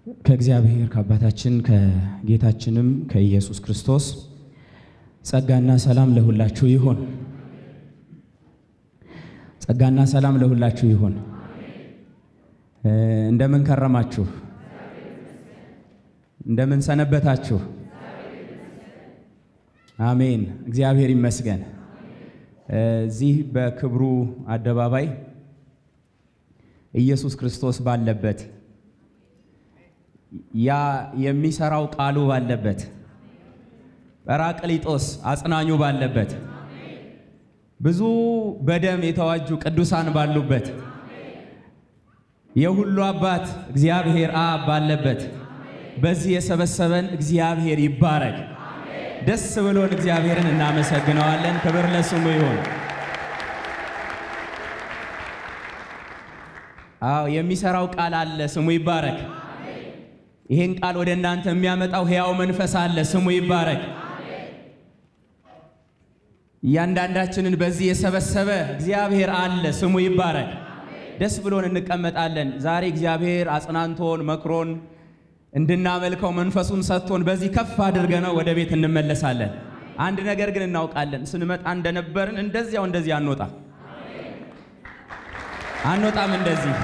ከእግዚአብሔር ከአባታችን ከጌታችንም ከኢየሱስ ክርስቶስ ጸጋና ሰላም ለሁላችሁ ይሁን። ጸጋና ሰላም ለሁላችሁ ይሁን። እንደምን ከረማችሁ? እንደምን ሰነበታችሁ? አሜን። እግዚአብሔር ይመስገን። እዚህ በክብሩ አደባባይ ኢየሱስ ክርስቶስ ባለበት ያ የሚሰራው ቃሉ ባለበት ጰራቅሊጦስ አጽናኙ ባለበት ብዙ በደም የተዋጁ ቅዱሳን ባሉበት የሁሉ አባት እግዚአብሔር አብ ባለበት በዚህ የሰበሰበን እግዚአብሔር ይባረክ። ደስ ብሎን እግዚአብሔርን እናመሰግነዋለን። ክብር ለስሙ ይሁን። አዎ የሚሰራው ቃል አለ፣ ስሙ ይባረክ። ይህን ቃል ወደ እናንተ የሚያመጣው ሕያው መንፈስ አለ፣ ስሙ ይባረክ። እያንዳንዳችንን በዚህ የሰበሰበ እግዚአብሔር አለ፣ ስሙ ይባረክ። ደስ ብሎን እንቀመጣለን። ዛሬ እግዚአብሔር አጽናንቶን መክሮን እንድናመልከው መንፈሱን ሰጥቶን በዚህ ከፍ አድርገነው ወደ ቤት እንመለሳለን። አንድ ነገር ግን እናውቃለን፣ ስንመጣ እንደነበርን እንደዚያው እንደዚህ አንወጣ አንወጣም እንደዚህ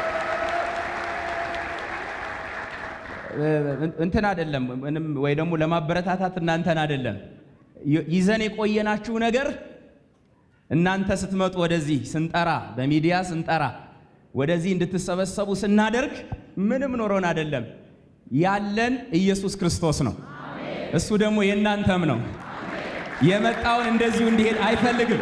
እንትን አይደለም ምንም ወይ ደግሞ ለማበረታታት እናንተን አይደለም ይዘን የቆየናችሁ ነገር እናንተ ስትመጡ ወደዚህ ስንጠራ በሚዲያ ስንጠራ ወደዚህ እንድትሰበሰቡ ስናደርግ ምንም ኖሮን አይደለም። ያለን ኢየሱስ ክርስቶስ ነው። እሱ ደግሞ የእናንተም ነው። የመጣውን እንደዚሁ እንዲሄድ አይፈልግም።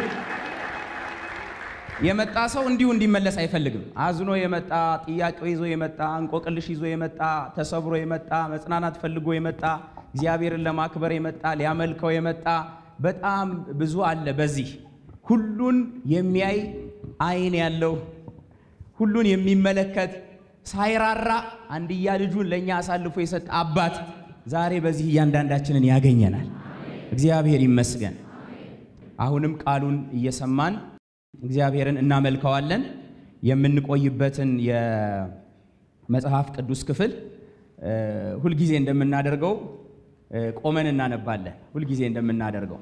የመጣ ሰው እንዲሁ እንዲመለስ አይፈልግም። አዝኖ የመጣ ጥያቄው ይዞ የመጣ እንቆቅልሽ ይዞ የመጣ ተሰብሮ የመጣ መጽናናት ፈልጎ የመጣ እግዚአብሔርን ለማክበር የመጣ ሊያመልከው የመጣ በጣም ብዙ አለ። በዚህ ሁሉን የሚያይ ዓይን ያለው ሁሉን የሚመለከት ሳይራራ አንድያ ልጁን ለእኛ አሳልፎ የሰጠ አባት ዛሬ በዚህ እያንዳንዳችንን ያገኘናል። እግዚአብሔር ይመስገን። አሁንም ቃሉን እየሰማን እግዚአብሔርን እናመልከዋለን። የምንቆይበትን የመጽሐፍ ቅዱስ ክፍል ሁልጊዜ እንደምናደርገው ቆመን እናነባለን። ሁልጊዜ እንደምናደርገው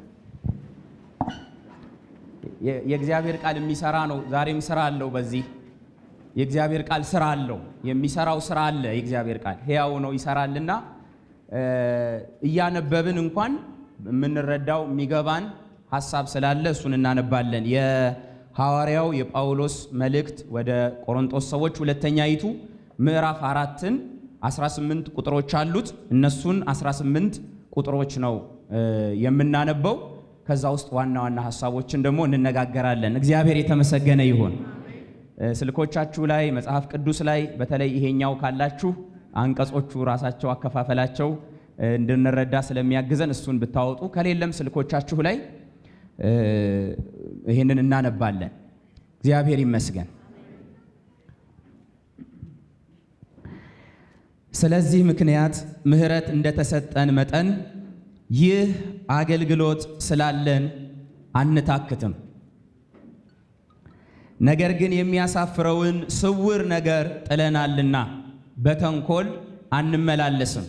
የእግዚአብሔር ቃል የሚሰራ ነው። ዛሬም ስራ አለው። በዚህ የእግዚአብሔር ቃል ስራ አለው። የሚሰራው ስራ አለ። የእግዚአብሔር ቃል ሕያው ነው፣ ይሰራልና እያነበብን እንኳን የምንረዳው የሚገባን ሀሳብ ስላለ እሱን እናነባለን። የሐዋርያው የጳውሎስ መልእክት ወደ ቆሮንቶስ ሰዎች ሁለተኛይቱ ምዕራፍ አራትን 18 ቁጥሮች አሉት። እነሱን 18 ቁጥሮች ነው የምናነበው። ከዛ ውስጥ ዋና ዋና ሀሳቦችን ደግሞ እንነጋገራለን። እግዚአብሔር የተመሰገነ ይሁን። ስልኮቻችሁ ላይ መጽሐፍ ቅዱስ ላይ በተለይ ይሄኛው ካላችሁ አንቀጾቹ ራሳቸው አከፋፈላቸው እንድንረዳ ስለሚያግዘን እሱን ብታወጡ፣ ከሌለም ስልኮቻችሁ ላይ ይህንን እናነባለን። እግዚአብሔር ይመስገን። ስለዚህ ምክንያት ምሕረት እንደተሰጠን መጠን ይህ አገልግሎት ስላለን አንታክትም። ነገር ግን የሚያሳፍረውን ስውር ነገር ጥለናልና በተንኮል አንመላለስም።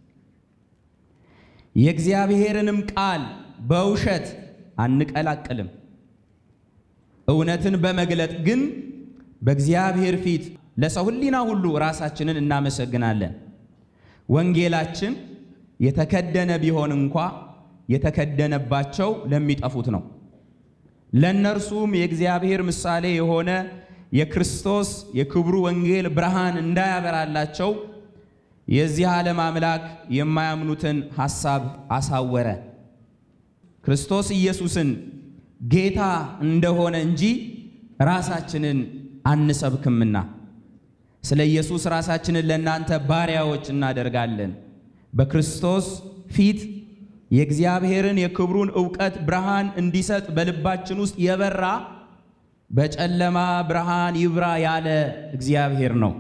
የእግዚአብሔርንም ቃል በውሸት አንቀላቅልም። እውነትን በመግለጥ ግን በእግዚአብሔር ፊት ለሰው ሕሊና ሁሉ ራሳችንን እናመሰግናለን። ወንጌላችን የተከደነ ቢሆን እንኳ የተከደነባቸው ለሚጠፉት ነው። ለእነርሱም የእግዚአብሔር ምሳሌ የሆነ የክርስቶስ የክብሩ ወንጌል ብርሃን እንዳያበራላቸው የዚህ ዓለም አምላክ የማያምኑትን ሐሳብ አሳወረ። ክርስቶስ ኢየሱስን ጌታ እንደሆነ እንጂ ራሳችንን አንሰብክምና ስለ ኢየሱስ ራሳችንን ለእናንተ ባሪያዎች እናደርጋለን። በክርስቶስ ፊት የእግዚአብሔርን የክብሩን ዕውቀት ብርሃን እንዲሰጥ በልባችን ውስጥ የበራ በጨለማ ብርሃን ይብራ ያለ እግዚአብሔር ነው።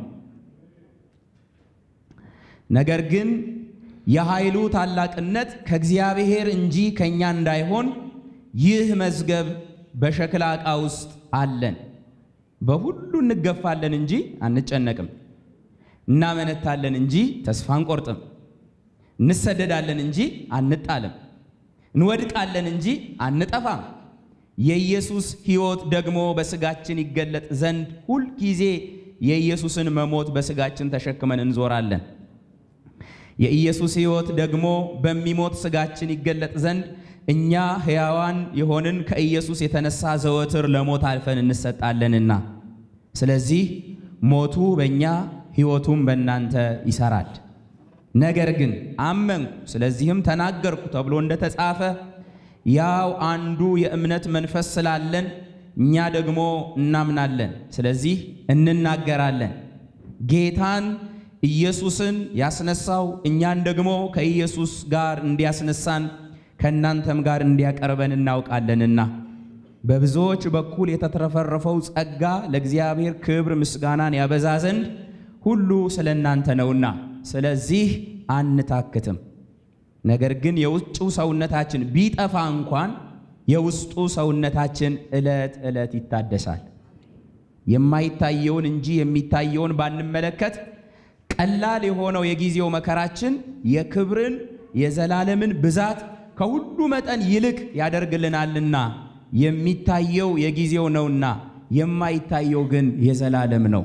ነገር ግን የኃይሉ ታላቅነት ከእግዚአብሔር እንጂ ከእኛ እንዳይሆን ይህ መዝገብ በሸክላ ዕቃ ውስጥ አለን። በሁሉ እንገፋለን እንጂ አንጨነቅም። እናመነታለን እንጂ ተስፋ አንቆርጥም። እንሰደዳለን እንጂ አንጣልም። እንወድቃለን እንጂ አንጠፋም። የኢየሱስ ሕይወት ደግሞ በሥጋችን ይገለጥ ዘንድ ሁልጊዜ የኢየሱስን መሞት በሥጋችን ተሸክመን እንዞራለን። የኢየሱስ ሕይወት ደግሞ በሚሞት ሥጋችን ይገለጥ ዘንድ እኛ ሕያዋን የሆንን ከኢየሱስ የተነሳ ዘወትር ለሞት አልፈን እንሰጣለንና፣ ስለዚህ ሞቱ በእኛ ሕይወቱም በእናንተ ይሰራል። ነገር ግን አመንኩ ስለዚህም ተናገርኩ ተብሎ እንደተጻፈ ያው አንዱ የእምነት መንፈስ ስላለን እኛ ደግሞ እናምናለን፣ ስለዚህ እንናገራለን። ጌታን ኢየሱስን ያስነሳው እኛን ደግሞ ከኢየሱስ ጋር እንዲያስነሳን ከእናንተም ጋር እንዲያቀርበን እናውቃለንና በብዙዎች በኩል የተትረፈረፈው ጸጋ ለእግዚአብሔር ክብር ምስጋናን ያበዛ ዘንድ ሁሉ ስለ እናንተ ነውና፣ ስለዚህ አንታክትም። ነገር ግን የውጭው ሰውነታችን ቢጠፋ እንኳን የውስጡ ሰውነታችን ዕለት ዕለት ይታደሳል። የማይታየውን እንጂ የሚታየውን ባንመለከት ቀላል የሆነው የጊዜው መከራችን የክብርን የዘላለምን ብዛት ከሁሉ መጠን ይልቅ ያደርግልናልና የሚታየው የጊዜው ነውና የማይታየው ግን የዘላለም ነው።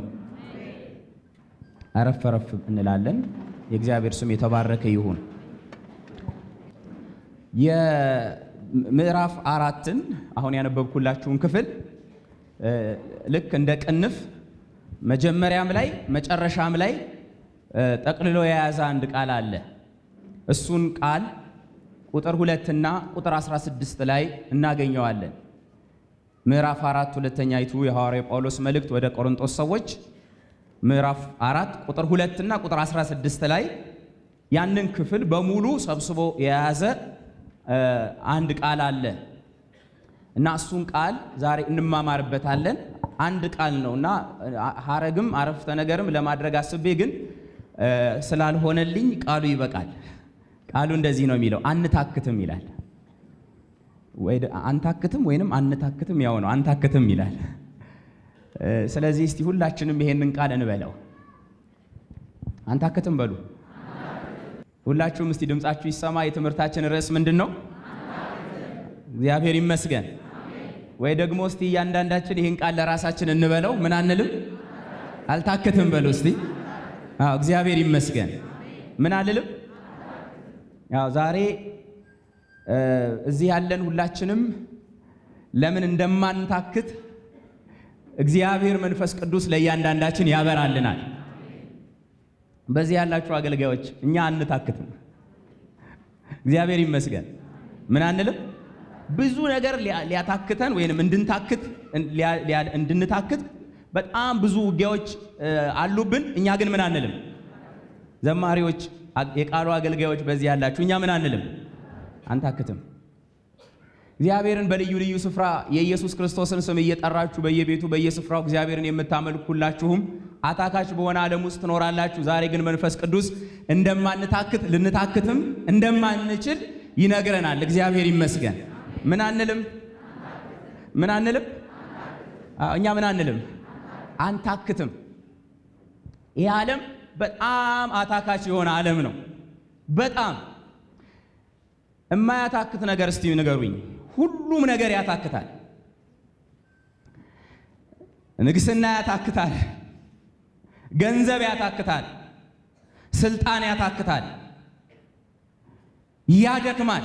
አረፍ አረፍ እንላለን። የእግዚአብሔር ስም የተባረከ ይሁን። የምዕራፍ አራትን አሁን ያነበብኩላችሁን ክፍል ልክ እንደ ቅንፍ መጀመሪያም ላይ መጨረሻም ላይ ጠቅልሎ የያዘ አንድ ቃል አለ። እሱን ቃል ቁጥር ሁለትና ቁጥር 16 ላይ እናገኘዋለን። ምዕራፍ አራት ሁለተኛይቱ የሐዋርያው ጳውሎስ መልእክት ወደ ቆሮንቶስ ሰዎች ምዕራፍ አራት ቁጥር ሁለትና ቁጥር 16 ላይ ያንን ክፍል በሙሉ ሰብስቦ የያዘ አንድ ቃል አለ እና እሱን ቃል ዛሬ እንማማርበታለን። አንድ ቃል ነው እና ሐረግም አረፍተ ነገርም ለማድረግ አስቤ ግን ስላልሆነልኝ ቃሉ ይበቃል። ቃሉ እንደዚህ ነው የሚለው፣ አንታክትም ይላል። ወይ አንታክትም ወይንም አንታክትም ያው ነው፣ አንታክትም ይላል። ስለዚህ እስቲ ሁላችንም ይሄንን ቃል እንበለው። አንታክትም በሉ ሁላችሁም እስቲ ድምጻችሁ ይሰማ። የትምህርታችን ርዕስ ምንድን ነው? እግዚአብሔር ይመስገን። ወይ ደግሞ እስቲ እያንዳንዳችን ይህን ቃል ለራሳችን እንበለው። ምን አንልም? አልታክትም በሉ እስቲ። አዎ እግዚአብሔር ይመስገን። ምን አልልም? ያው ዛሬ እዚህ ያለን ሁላችንም ለምን እንደማንታክት እግዚአብሔር መንፈስ ቅዱስ ለእያንዳንዳችን ያበራልናል። በዚህ ያላችሁ አገልጋዮች እኛ አንታክትም። እግዚአብሔር ይመስገን። ምን አንልም? ብዙ ነገር ሊያታክተን ወይንም እንድንታክት እንድንታክት በጣም ብዙ ውጊያዎች አሉብን። እኛ ግን ምን አንልም? ዘማሪዎች፣ የቃሉ አገልጋዮች በዚህ ያላችሁ እኛ ምን አንልም? አንታክትም። እግዚአብሔርን በልዩ ልዩ ስፍራ የኢየሱስ ክርስቶስን ስም እየጠራችሁ በየቤቱ በየስፍራው እግዚአብሔርን የምታመልኩላችሁም አታካች በሆነ ዓለም ውስጥ ትኖራላችሁ። ዛሬ ግን መንፈስ ቅዱስ እንደማንታክት ልንታክትም እንደማንችል ይነግረናል። እግዚአብሔር ይመስገን። ምን አንልም? ምን አንልም? እኛ ምን አንልም? አንታክትም። ይህ ዓለም በጣም አታካች የሆነ ዓለም ነው። በጣም የማያታክት ነገር እስቲ ንገሩኝ። ሁሉም ነገር ያታክታል። ንግስና ያታክታል። ገንዘብ ያታክታል። ስልጣን ያታክታል፣ ያደክማል።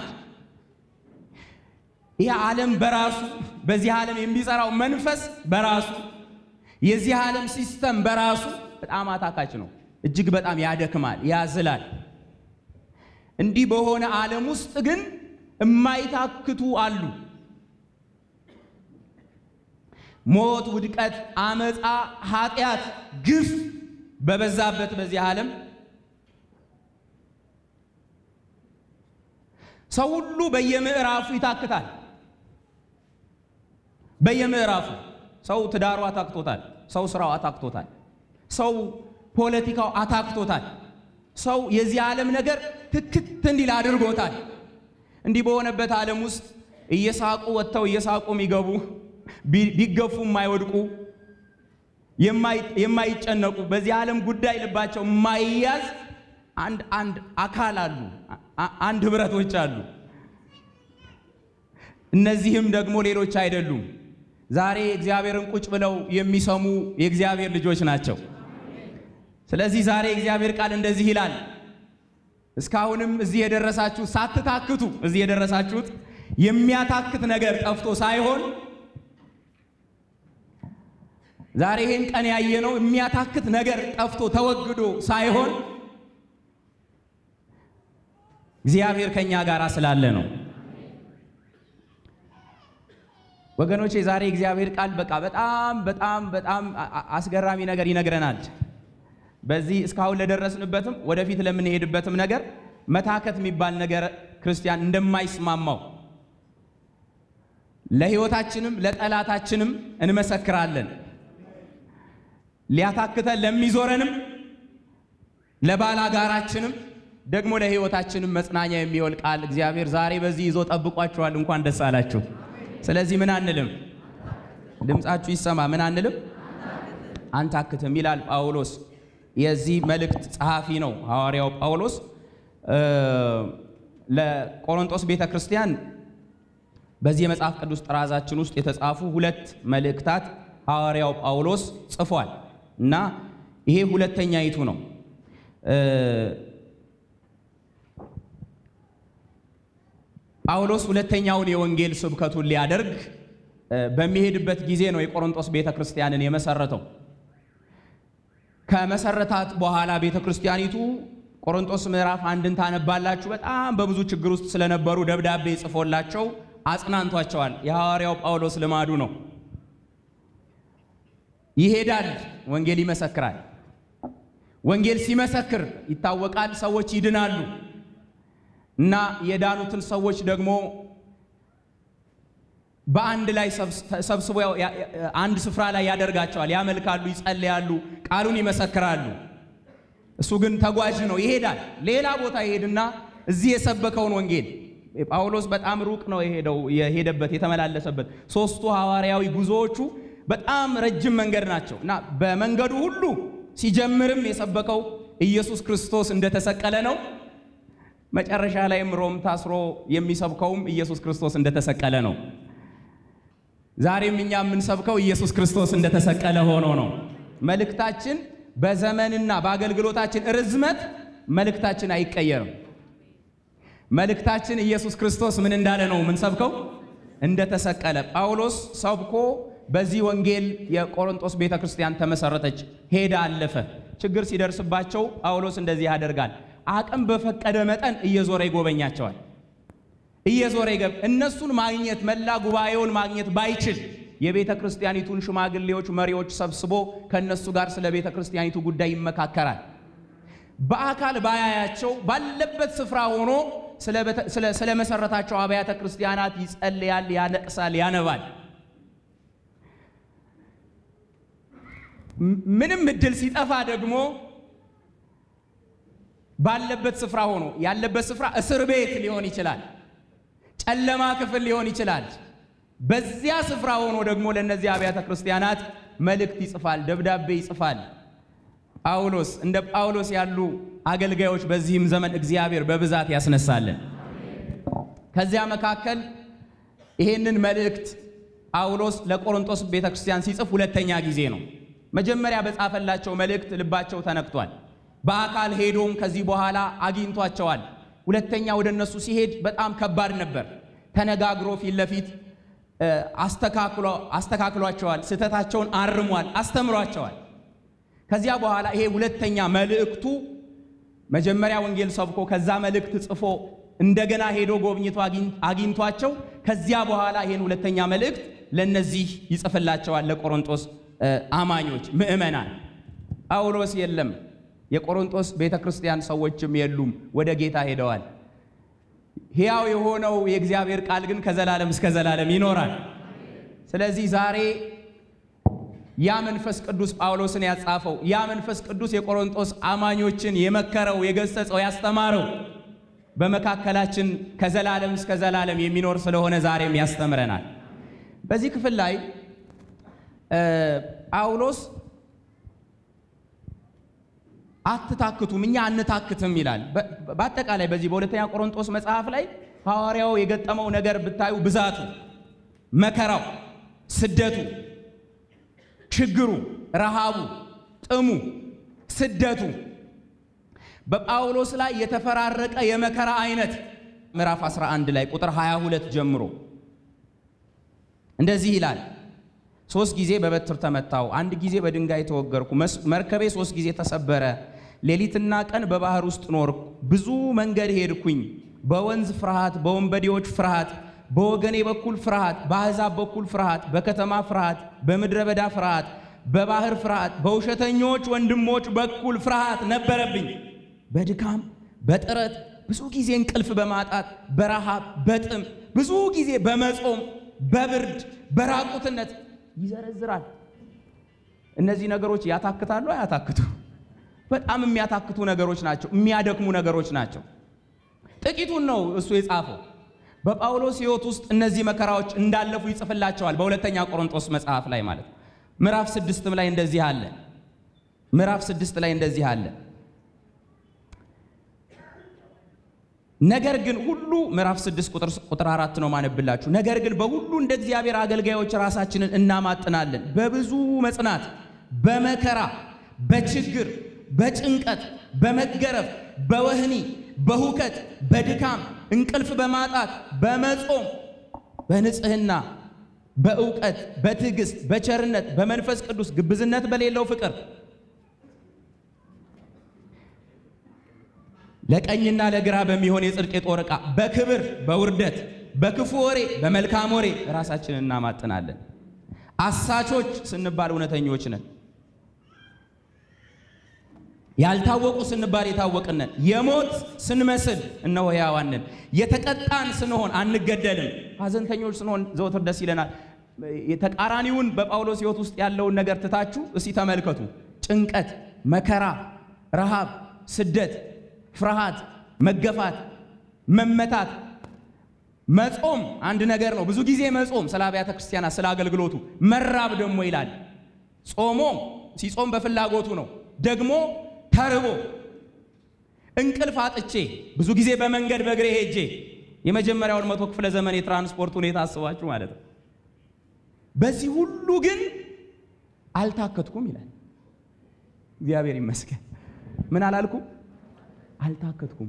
ይህ ዓለም በራሱ በዚህ ዓለም የሚሰራው መንፈስ በራሱ የዚህ ዓለም ሲስተም በራሱ በጣም አታካች ነው። እጅግ በጣም ያደክማል፣ ያዝላል። እንዲህ በሆነ ዓለም ውስጥ ግን የማይታክቱ አሉ። ሞት፣ ውድቀት፣ አመፃ፣ ኃጢአት፣ ግፍ በበዛበት በዚህ ዓለም ሰው ሁሉ በየምዕራፉ ይታክታል። በየምዕራፉ ሰው ትዳሩ አታክቶታል። ሰው ስራው አታክቶታል። ሰው ፖለቲካው አታክቶታል። ሰው የዚህ ዓለም ነገር ትክት እንዲል አድርጎታል። እንዲህ በሆነበት ዓለም ውስጥ እየሳቁ ወጥተው እየሳቁ የሚገቡ ቢገፉ የማይወድቁ የማይጨነቁ በዚህ ዓለም ጉዳይ ልባቸው የማይያዝ አንድ አንድ አካል አሉ፣ አንድ ህብረቶች አሉ። እነዚህም ደግሞ ሌሎች አይደሉም። ዛሬ እግዚአብሔርን ቁጭ ብለው የሚሰሙ የእግዚአብሔር ልጆች ናቸው። ስለዚህ ዛሬ እግዚአብሔር ቃል እንደዚህ ይላል። እስካሁንም እዚህ የደረሳችሁ ሳትታክቱ እዚህ የደረሳችሁት የሚያታክት ነገር ጠፍቶ ሳይሆን ዛሬ ይህን ቀን ያየነው የሚያታክት ነገር ጠፍቶ ተወግዶ ሳይሆን እግዚአብሔር ከኛ ጋር ስላለ ነው። ወገኖቼ ዛሬ እግዚአብሔር ቃል በቃ በጣም በጣም በጣም አስገራሚ ነገር ይነግረናል። በዚህ እስካሁን ለደረስንበትም ወደፊት ለምንሄድበትም ነገር መታከት የሚባል ነገር ክርስቲያን እንደማይስማማው ለሕይወታችንም ለጠላታችንም እንመሰክራለን። ሊያታክተን ለሚዞረንም ለባላጋራችንም ደግሞ ለሕይወታችንም መጽናኛ የሚሆን ቃል እግዚአብሔር ዛሬ በዚህ ይዞ ጠብቋችኋል። እንኳን ደስ አላችሁ። ስለዚህ ምን አንልም፣ ድምፃችሁ ይሰማ። ምን አንልም፣ አንታክትም ይላል ጳውሎስ። የዚህ መልእክት ጸሐፊ ነው ሐዋርያው ጳውሎስ። ለቆሮንቶስ ቤተ ክርስቲያን በዚህ የመጽሐፍ ቅዱስ ጥራዛችን ውስጥ የተጻፉ ሁለት መልእክታት ሐዋርያው ጳውሎስ ጽፏል እና ይሄ ሁለተኛይቱ ነው። ጳውሎስ ሁለተኛውን የወንጌል ስብከቱን ሊያደርግ በሚሄድበት ጊዜ ነው የቆሮንቶስ ቤተ ክርስቲያንን የመሰረተው። ከመሰረታት በኋላ ቤተ ክርስቲያኒቱ ቆሮንቶስ ምዕራፍ አንድን ታነባላችሁ። በጣም በብዙ ችግር ውስጥ ስለነበሩ ደብዳቤ ጽፎላቸው አጽናንቷቸዋል። የሐዋርያው ጳውሎስ ልማዱ ነው። ይሄዳል፣ ወንጌል ይመሰክራል። ወንጌል ሲመሰክር ይታወቃል፣ ሰዎች ይድናሉ እና የዳኑትን ሰዎች ደግሞ በአንድ ላይ ሰብስቦ አንድ ስፍራ ላይ ያደርጋቸዋል። ያመልካሉ፣ ይጸልያሉ፣ ቃሉን ይመሰክራሉ። እሱ ግን ተጓዥ ነው፣ ይሄዳል። ሌላ ቦታ ይሄድና እዚህ የሰበከውን ወንጌል ጳውሎስ በጣም ሩቅ ነው የሄደው የሄደበት የተመላለሰበት ሶስቱ ሐዋርያዊ ጉዞዎቹ በጣም ረጅም መንገድ ናቸው እና በመንገዱ ሁሉ ሲጀምርም የሰበከው ኢየሱስ ክርስቶስ እንደተሰቀለ ነው። መጨረሻ ላይም ሮም ታስሮ የሚሰብከውም ኢየሱስ ክርስቶስ እንደተሰቀለ ነው። ዛሬም እኛ የምንሰብከው ኢየሱስ ክርስቶስ እንደተሰቀለ ሆኖ ነው። መልእክታችን በዘመንና በአገልግሎታችን ርዝመት መልእክታችን አይቀየርም። መልእክታችን ኢየሱስ ክርስቶስ ምን እንዳለ ነው የምንሰብከው? እንደተሰቀለ። ጳውሎስ ሰብኮ በዚህ ወንጌል የቆሮንቶስ ቤተ ክርስቲያን ተመሰረተች፣ ሄደ፣ አለፈ። ችግር ሲደርስባቸው ጳውሎስ እንደዚህ ያደርጋል። አቅም በፈቀደ መጠን እየዞረ ይጎበኛቸዋል። እየዞረ ይገብ እነሱን ማግኘት መላ ጉባኤውን ማግኘት ባይችል የቤተ ክርስቲያኒቱን ሽማግሌዎች፣ መሪዎች ሰብስቦ ከእነሱ ጋር ስለ ቤተ ክርስቲያኒቱ ጉዳይ ይመካከራል። በአካል ባያያቸው ባለበት ስፍራ ሆኖ ስለ መሰረታቸው አብያተ ክርስቲያናት ይጸልያል፣ ያለቅሳል፣ ያነባል። ምንም እድል ሲጠፋ ደግሞ ባለበት ስፍራ ሆኖ ያለበት ስፍራ እስር ቤት ሊሆን ይችላል፣ ጨለማ ክፍል ሊሆን ይችላል። በዚያ ስፍራ ሆኖ ደግሞ ለእነዚህ አብያተ ክርስቲያናት መልእክት ይጽፋል፣ ደብዳቤ ይጽፋል። ጳውሎስ እንደ ጳውሎስ ያሉ አገልጋዮች በዚህም ዘመን እግዚአብሔር በብዛት ያስነሳልን። ከዚያ መካከል ይሄንን መልእክት ጳውሎስ ለቆሮንቶስ ቤተክርስቲያን ሲጽፍ ሁለተኛ ጊዜ ነው። መጀመሪያ በጻፈላቸው መልእክት ልባቸው ተነክቷል። በአካል ሄዶም ከዚህ በኋላ አግኝቷቸዋል። ሁለተኛ ወደ እነሱ ሲሄድ በጣም ከባድ ነበር። ተነጋግሮ ፊት ለፊት አስተካክሏቸዋል። ስህተታቸውን አርሟል፣ አስተምሯቸዋል። ከዚያ በኋላ ይሄ ሁለተኛ መልእክቱ መጀመሪያ ወንጌል ሰብኮ ከዛ መልእክት ጽፎ እንደገና ሄዶ ጎብኝቶ አግኝቷቸው ከዚያ በኋላ ይሄን ሁለተኛ መልእክት ለነዚህ ይጽፍላቸዋል፣ ለቆሮንቶስ አማኞች ምዕመናን። ጳውሎስ የለም፣ የቆሮንቶስ ቤተ ክርስቲያን ሰዎችም የሉም፣ ወደ ጌታ ሄደዋል። ሕያው የሆነው የእግዚአብሔር ቃል ግን ከዘላለም እስከ ዘላለም ይኖራል። ስለዚህ ዛሬ ያ መንፈስ ቅዱስ ጳውሎስን ያጻፈው ያ መንፈስ ቅዱስ የቆሮንቶስ አማኞችን የመከረው፣ የገሰጸው፣ ያስተማረው በመካከላችን ከዘላለም እስከ ዘላለም የሚኖር ስለሆነ ዛሬም ያስተምረናል። በዚህ ክፍል ላይ ጳውሎስ አትታክቱም፣ እኛ አንታክትም ይላል። በአጠቃላይ በዚህ በሁለተኛ ቆሮንቶስ መጽሐፍ ላይ ሐዋርያው የገጠመው ነገር ብታዩ ብዛቱ፣ መከራው፣ ስደቱ፣ ችግሩ፣ ረሃቡ፣ ጥሙ፣ ስደቱ በጳውሎስ ላይ የተፈራረቀ የመከራ አይነት ምዕራፍ 11 ላይ ቁጥር 22 ጀምሮ እንደዚህ ይላል። ሶስት ጊዜ በበትር ተመታው፣ አንድ ጊዜ በድንጋይ ተወገርኩ፣ መርከቤ ሶስት ጊዜ ተሰበረ፣ ሌሊትና ቀን በባህር ውስጥ ኖርኩ፣ ብዙ መንገድ ሄድኩኝ፣ በወንዝ ፍርሃት፣ በወንበዴዎች ፍርሃት፣ በወገኔ በኩል ፍርሃት፣ በአሕዛብ በኩል ፍርሃት፣ በከተማ ፍርሃት፣ በምድረ በዳ ፍርሃት፣ በባህር ፍርሃት፣ በውሸተኞች ወንድሞች በኩል ፍርሃት ነበረብኝ። በድካም በጥረት ብዙ ጊዜ እንቅልፍ በማጣት በረሃብ በጥም ብዙ ጊዜ በመጾም በብርድ በራቁትነት ይዘረዝራል። እነዚህ ነገሮች ያታክታሉ? አያታክቱ? በጣም የሚያታክቱ ነገሮች ናቸው። የሚያደክሙ ነገሮች ናቸው። ጥቂቱን ነው እሱ የጻፈው። በጳውሎስ ሕይወት ውስጥ እነዚህ መከራዎች እንዳለፉ ይጽፍላቸዋል። በሁለተኛ ቆሮንቶስ መጽሐፍ ላይ ማለት ምዕራፍ ስድስትም ላይ እንደዚህ አለ። ምዕራፍ ስድስት ላይ እንደዚህ አለ ነገር ግን ሁሉ ምዕራፍ 6 ቁጥር አራት ነው ማነብላችሁ። ነገር ግን በሁሉ እንደ እግዚአብሔር አገልጋዮች ራሳችንን እናማጥናለን፣ በብዙ መጽናት፣ በመከራ፣ በችግር፣ በጭንቀት፣ በመገረፍ፣ በወህኒ፣ በሁከት፣ በድካም፣ እንቅልፍ በማጣት፣ በመጾም፣ በንጽህና፣ በእውቀት፣ በትዕግስት፣ በቸርነት፣ በመንፈስ ቅዱስ፣ ግብዝነት በሌለው ፍቅር ለቀኝና ለግራ በሚሆን የጽድቅ የጦር ዕቃ በክብር በውርደት በክፉ ወሬ በመልካም ወሬ ራሳችንን እናማጥናለን። አሳቾች ስንባል እውነተኞች ነን። ያልታወቁ ስንባል የታወቅን ነን። የሞት ስንመስል እነሆ ሕያዋን ነን። የተቀጣን ስንሆን አንገደልም። ሐዘንተኞች ስንሆን ዘወትር ደስ ይለናል። የተቃራኒውን በጳውሎስ ሕይወት ውስጥ ያለውን ነገር ትታችሁ እስቲ ተመልከቱ። ጭንቀት፣ መከራ፣ ረሃብ፣ ስደት ፍርሃት፣ መገፋት፣ መመታት፣ መጾም አንድ ነገር ነው። ብዙ ጊዜ መጾም ስለ አብያተ ክርስቲያናት ስለ አገልግሎቱ፣ መራብ ደግሞ ይላል። ጾሞ ሲጾም በፍላጎቱ ነው። ደግሞ ተርቦ እንቅልፍ አጥቼ ብዙ ጊዜ በመንገድ በእግሬ ሄጄ የመጀመሪያውን መቶ ክፍለ ዘመን የትራንስፖርት ሁኔታ አስባችሁ ማለት ነው። በዚህ ሁሉ ግን አልታከትኩም ይላል። እግዚአብሔር ይመስገን። ምን አላልኩም? አልታከትኩም።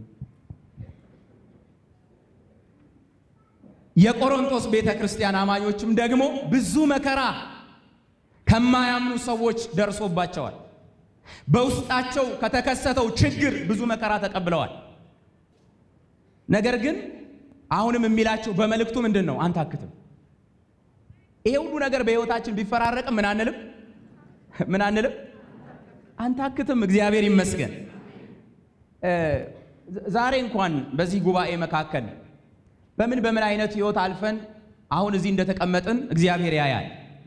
የቆሮንቶስ ቤተ ክርስቲያን አማኞችም ደግሞ ብዙ መከራ ከማያምኑ ሰዎች ደርሶባቸዋል። በውስጣቸው ከተከሰተው ችግር ብዙ መከራ ተቀብለዋል። ነገር ግን አሁንም የሚላቸው በመልእክቱ ምንድን ነው? አንታክትም። ይሄ ሁሉ ነገር በሕይወታችን ቢፈራረቅም ምን አንልም? ምን አንልም? አንታክትም። እግዚአብሔር ይመስገን። ዛሬ እንኳን በዚህ ጉባኤ መካከል በምን በምን አይነት ህይወት አልፈን አሁን እዚህ እንደተቀመጥን እግዚአብሔር ያያል።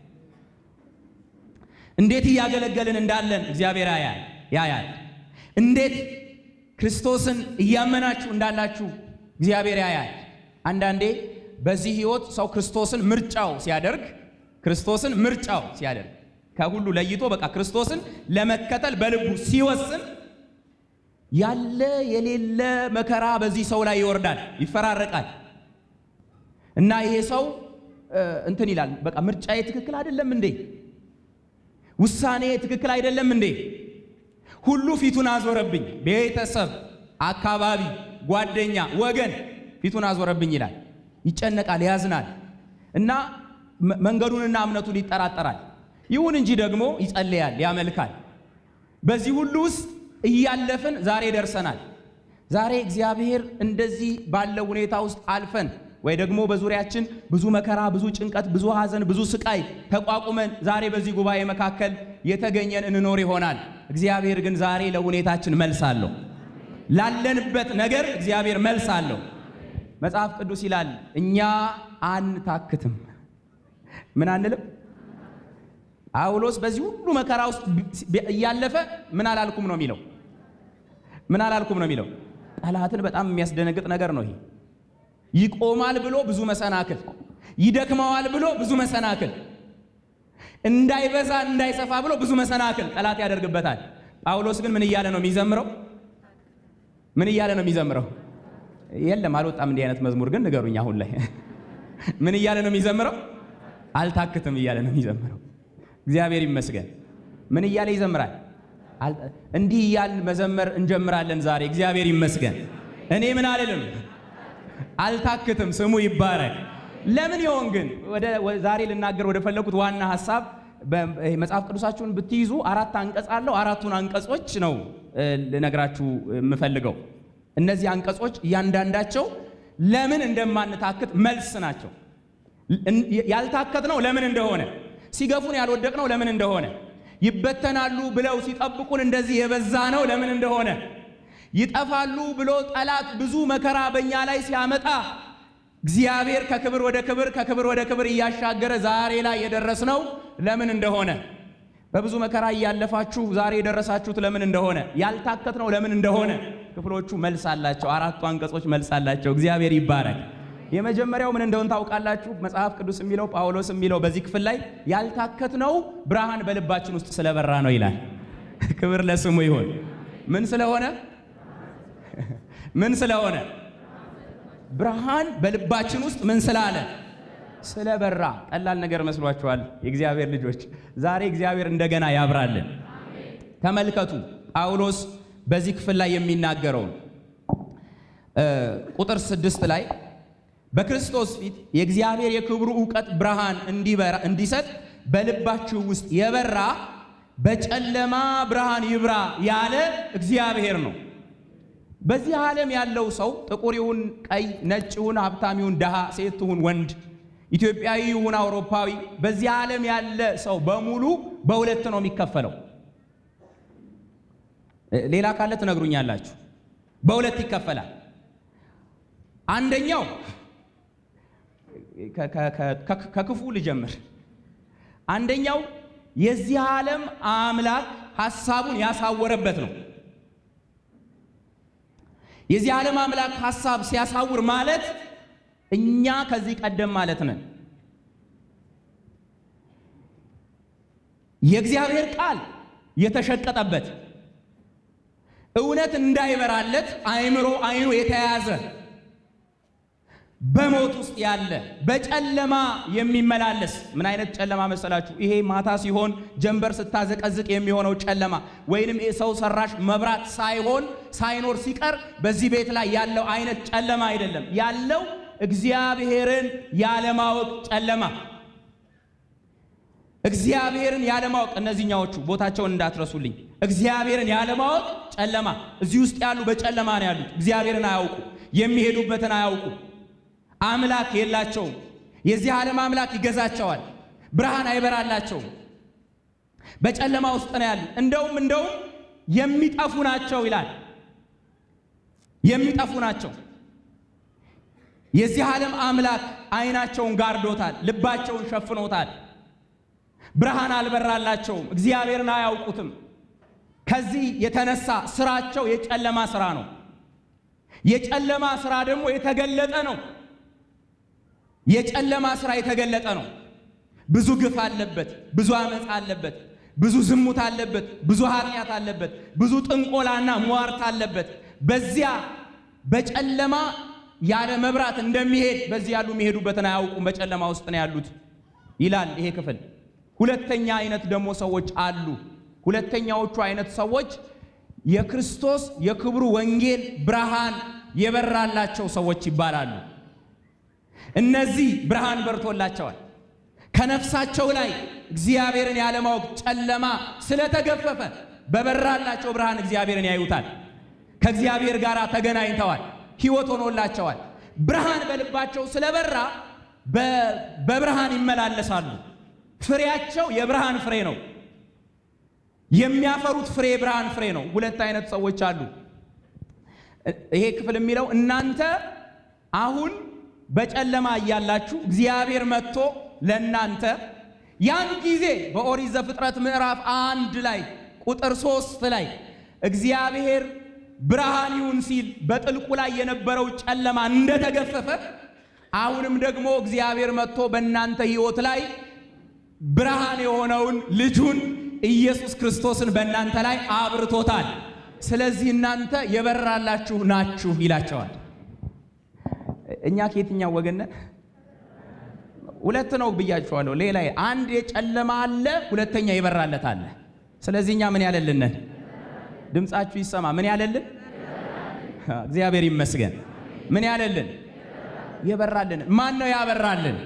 እንዴት እያገለገልን እንዳለን እግዚአብሔር ያያል ያያል። እንዴት ክርስቶስን እያመናችሁ እንዳላችሁ እግዚአብሔር ያያል። አንዳንዴ በዚህ ህይወት ሰው ክርስቶስን ምርጫው ሲያደርግ ክርስቶስን ምርጫው ሲያደርግ ከሁሉ ለይቶ በቃ ክርስቶስን ለመከተል በልቡ ሲወስን ያለ የሌለ መከራ በዚህ ሰው ላይ ይወርዳል፣ ይፈራረቃል። እና ይሄ ሰው እንትን ይላል፣ በቃ ምርጫዬ ትክክል አይደለም እንዴ? ውሳኔ ትክክል አይደለም እንዴ? ሁሉ ፊቱን አዞረብኝ፣ ቤተሰብ፣ አካባቢ፣ ጓደኛ፣ ወገን ፊቱን አዞረብኝ ይላል። ይጨነቃል፣ ያዝናል እና መንገዱንና እምነቱን ይጠራጠራል። ይሁን እንጂ ደግሞ ይጸልያል፣ ያመልካል። በዚህ ሁሉ ውስጥ እያለፍን ዛሬ ደርሰናል። ዛሬ እግዚአብሔር እንደዚህ ባለው ሁኔታ ውስጥ አልፈን ወይ ደግሞ በዙሪያችን ብዙ መከራ፣ ብዙ ጭንቀት፣ ብዙ ሐዘን፣ ብዙ ስቃይ ተቋቁመን ዛሬ በዚህ ጉባኤ መካከል የተገኘን እንኖር ይሆናል። እግዚአብሔር ግን ዛሬ ለሁኔታችን መልስ አለው። ላለንበት ነገር እግዚአብሔር መልስ አለው። መጽሐፍ ቅዱስ ይላል እኛ አንታክትም። ምን አንልም? ጳውሎስ በዚህ ሁሉ መከራ ውስጥ እያለፈ ምን አላልኩም ነው የሚለው? ምን አላልኩም ነው የሚለው? ጠላትን በጣም የሚያስደነግጥ ነገር ነው ይሄ። ይቆማል ብሎ ብዙ መሰናክል፣ ይደክመዋል ብሎ ብዙ መሰናክል፣ እንዳይበዛ እንዳይሰፋ ብሎ ብዙ መሰናክል ጠላት ያደርግበታል። ጳውሎስ ግን ምን እያለ ነው የሚዘምረው? ምን እያለ ነው የሚዘምረው? የለም አልወጣም እንዲህ አይነት መዝሙር ግን ንገሩኝ። አሁን ላይ ምን እያለ ነው የሚዘምረው? አልታክትም እያለ ነው የሚዘምረው። እግዚአብሔር ይመስገን። ምን እያለ ይዘምራል? እንዲህ እያልን መዘመር እንጀምራለን ዛሬ። እግዚአብሔር ይመስገን። እኔ ምን አልልም፣ አልታክትም። ስሙ ይባረክ። ለምን ይሆን ግን ዛሬ ልናገር ወደ ፈለኩት ዋና ሀሳብ መጽሐፍ ቅዱሳችሁን ብትይዙ አራት አንቀጽ አለው። አራቱን አንቀጾች ነው ልነግራችሁ የምፈልገው። እነዚህ አንቀጾች እያንዳንዳቸው ለምን እንደማንታክት መልስ ናቸው። ያልታከት ነው ለምን እንደሆነ፣ ሲገፉን ያልወደቅ ነው ለምን እንደሆነ፣ ይበተናሉ ብለው ሲጠብቁን እንደዚህ የበዛ ነው ለምን እንደሆነ፣ ይጠፋሉ ብሎ ጠላት ብዙ መከራ በእኛ ላይ ሲያመጣ እግዚአብሔር ከክብር ወደ ክብር ከክብር ወደ ክብር እያሻገረ ዛሬ ላይ የደረስነው ለምን እንደሆነ በብዙ መከራ እያለፋችሁ ዛሬ የደረሳችሁት ለምን እንደሆነ ያልታከት ነው ለምን እንደሆነ ክፍሎቹ መልስ አላቸው። አራቱ አንቀጾች መልስ አላቸው። እግዚአብሔር ይባረክ። የመጀመሪያው ምን እንደሆነ ታውቃላችሁ? መጽሐፍ ቅዱስ የሚለው ጳውሎስ የሚለው በዚህ ክፍል ላይ ያልታከት ነው ብርሃን በልባችን ውስጥ ስለበራ ነው ይላል። ክብር ለስሙ ይሁን። ምን ስለሆነ ምን ስለሆነ ብርሃን በልባችን ውስጥ ምን ስላለ ስለበራ። ቀላል ነገር መስሏችኋል? የእግዚአብሔር ልጆች ዛሬ እግዚአብሔር እንደገና ያብራልን። ተመልከቱ ጳውሎስ በዚህ ክፍል ላይ የሚናገረውን ቁጥር ስድስት ላይ በክርስቶስ ፊት የእግዚአብሔር የክብሩ ዕውቀት ብርሃን እንዲበራ እንዲሰጥ በልባችሁ ውስጥ የበራ በጨለማ ብርሃን ይብራ ያለ እግዚአብሔር ነው። በዚህ ዓለም ያለው ሰው ጥቁር ይሁን ቀይ፣ ነጭ ይሁን ሀብታም ይሁን ድሃ፣ ሴት ይሁን ወንድ፣ ኢትዮጵያዊ ይሁን አውሮፓዊ፣ በዚህ ዓለም ያለ ሰው በሙሉ በሁለት ነው የሚከፈለው። ሌላ ካለ ትነግሩኛላችሁ። በሁለት ይከፈላል። አንደኛው ከክፉ ልጀምር። አንደኛው የዚህ ዓለም አምላክ ሐሳቡን ያሳወረበት ነው። የዚህ ዓለም አምላክ ሐሳብ ሲያሳውር ማለት እኛ ከዚህ ቀደም ማለት ነን። የእግዚአብሔር ቃል የተሸቀጠበት እውነት እንዳይበራለት አእምሮ አይኑ የተያዘ በሞት ውስጥ ያለ በጨለማ የሚመላለስ ምን አይነት ጨለማ መሰላችሁ? ይሄ ማታ ሲሆን ጀንበር ስታዘቀዝቅ የሚሆነው ጨለማ ወይንም ሰው ሰራሽ መብራት ሳይሆን ሳይኖር ሲቀር በዚህ ቤት ላይ ያለው አይነት ጨለማ አይደለም። ያለው እግዚአብሔርን ያለማወቅ ጨለማ፣ እግዚአብሔርን ያለማወቅ። እነዚህኛዎቹ ቦታቸውን እንዳትረሱልኝ። እግዚአብሔርን ያለማወቅ ጨለማ። እዚህ ውስጥ ያሉ በጨለማ ነው ያሉት። እግዚአብሔርን አያውቁ፣ የሚሄዱበትን አያውቁ አምላክ የላቸውም። የዚህ ዓለም አምላክ ይገዛቸዋል። ብርሃን አይበራላቸውም። በጨለማ ውስጥ ነው ያሉ። እንደውም እንደውም የሚጠፉ ናቸው ይላል። የሚጠፉ ናቸው። የዚህ ዓለም አምላክ ዓይናቸውን ጋርዶታል፣ ልባቸውን ሸፍኖታል። ብርሃን አልበራላቸውም። እግዚአብሔርን አያውቁትም። ከዚህ የተነሳ ስራቸው የጨለማ ስራ ነው። የጨለማ ስራ ደግሞ የተገለጠ ነው። የጨለማ ስራ የተገለጠ ነው። ብዙ ግፍ አለበት፣ ብዙ አመፅ አለበት፣ ብዙ ዝሙት አለበት፣ ብዙ ኃጢአት አለበት፣ ብዙ ጥንቆላና ሟርት አለበት። በዚያ በጨለማ ያለ መብራት እንደሚሄድ በዚህ ያሉ የሚሄዱበትን አያውቁም፣ በጨለማ ውስጥ ነው ያሉት ይላል ይሄ ክፍል። ሁለተኛ አይነት ደግሞ ሰዎች አሉ። ሁለተኛዎቹ አይነት ሰዎች የክርስቶስ የክብሩ ወንጌል ብርሃን የበራላቸው ሰዎች ይባላሉ። እነዚህ ብርሃን በርቶላቸዋል። ከነፍሳቸው ላይ እግዚአብሔርን ያለማወቅ ጨለማ ስለተገፈፈ በበራላቸው ብርሃን እግዚአብሔርን ያዩታል። ከእግዚአብሔር ጋር ተገናኝተዋል። ሕይወት ሆኖላቸዋል። ብርሃን በልባቸው ስለበራ በብርሃን ይመላለሳሉ። ፍሬያቸው የብርሃን ፍሬ ነው። የሚያፈሩት ፍሬ የብርሃን ፍሬ ነው። ሁለት አይነት ሰዎች አሉ። ይሄ ክፍል የሚለው እናንተ አሁን በጨለማ እያላችሁ እግዚአብሔር መጥቶ ለእናንተ ያን ጊዜ በኦሪት ዘፍጥረት ምዕራፍ አንድ ላይ ቁጥር ሶስት ላይ እግዚአብሔር ብርሃን ይሁን ሲል በጥልቁ ላይ የነበረው ጨለማ እንደተገፈፈ አሁንም ደግሞ እግዚአብሔር መጥቶ በእናንተ ሕይወት ላይ ብርሃን የሆነውን ልጁን ኢየሱስ ክርስቶስን በእናንተ ላይ አብርቶታል። ስለዚህ እናንተ የበራላችሁ ናችሁ ይላቸዋል። እኛ ከየትኛው ወገን ነን? ሁለት ነው ብያችኋለሁ። ሌላ አንድ የጨለማ አለ፣ ሁለተኛ የበራለት አለ። ስለዚህ እኛ ምን ያለልንን ድምፃችሁ ይሰማ። ምን ያለልን? እግዚአብሔር ይመስገን። ምን ያለልን? የበራልን። ማን ነው ያበራልን?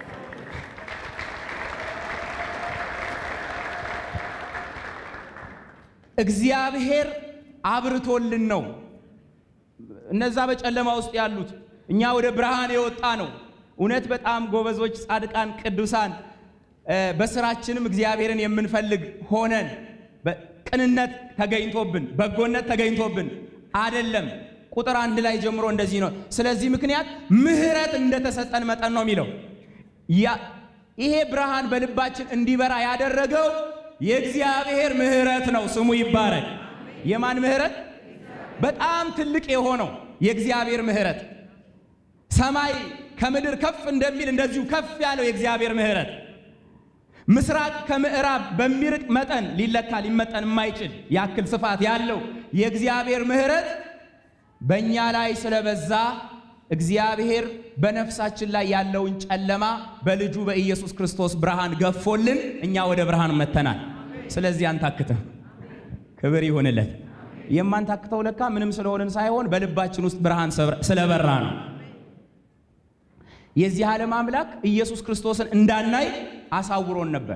እግዚአብሔር አብርቶልን ነው። እነዛ በጨለማ ውስጥ ያሉት እኛ ወደ ብርሃን የወጣ ነው። እውነት በጣም ጎበዞች፣ ጻድቃን፣ ቅዱሳን በስራችንም እግዚአብሔርን የምንፈልግ ሆነን ቅንነት ተገኝቶብን በጎነት ተገኝቶብን አደለም። ቁጥር አንድ ላይ ጀምሮ እንደዚህ ነው። ስለዚህ ምክንያት ምሕረት እንደተሰጠን መጠን ነው የሚለው። ይሄ ብርሃን በልባችን እንዲበራ ያደረገው የእግዚአብሔር ምሕረት ነው። ስሙ ይባረክ። የማን ምሕረት? በጣም ትልቅ የሆነው የእግዚአብሔር ምሕረት ሰማይ ከምድር ከፍ እንደሚል እንደዚሁ ከፍ ያለው የእግዚአብሔር ምሕረት ምስራቅ ከምዕራብ በሚርቅ መጠን ሊለካ ሊመጠን የማይችል ያክል ስፋት ያለው የእግዚአብሔር ምሕረት በእኛ ላይ ስለበዛ እግዚአብሔር በነፍሳችን ላይ ያለውን ጨለማ በልጁ በኢየሱስ ክርስቶስ ብርሃን ገፎልን እኛ ወደ ብርሃን መተናል። ስለዚህ አንታክትም። ክብር ይሁንለት። የማንታክተው ለካ ምንም ስለሆንን ሳይሆን በልባችን ውስጥ ብርሃን ስለበራ ነው። የዚህ ዓለም አምላክ ኢየሱስ ክርስቶስን እንዳናይ አሳውሮን ነበር።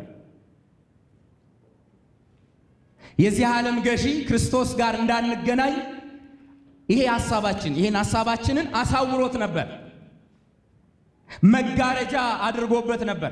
የዚህ ዓለም ገዢ ክርስቶስ ጋር እንዳንገናኝ ይሄ ሐሳባችን ይሄን ሐሳባችንን አሳውሮት ነበር። መጋረጃ አድርጎበት ነበር።